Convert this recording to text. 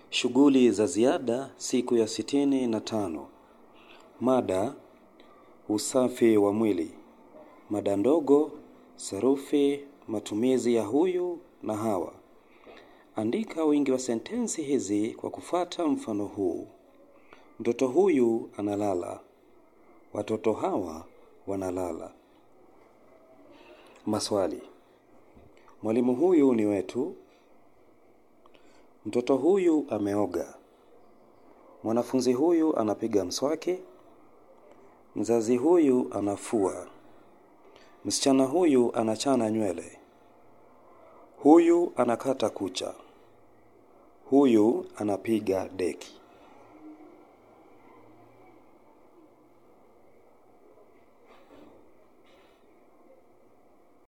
Shughuli za ziada siku ya sitini na tano. Mada usafi wa mwili. Mada ndogo, sarufi, matumizi ya huyu na hawa. Andika wingi wa sentensi hizi kwa kufuata mfano huu. Mtoto huyu analala. Watoto hawa wanalala. Maswali. Mwalimu huyu ni wetu. Mtoto huyu ameoga. Mwanafunzi huyu anapiga mswaki. Mzazi huyu anafua. Msichana huyu anachana nywele. Huyu anakata kucha. Huyu anapiga deki.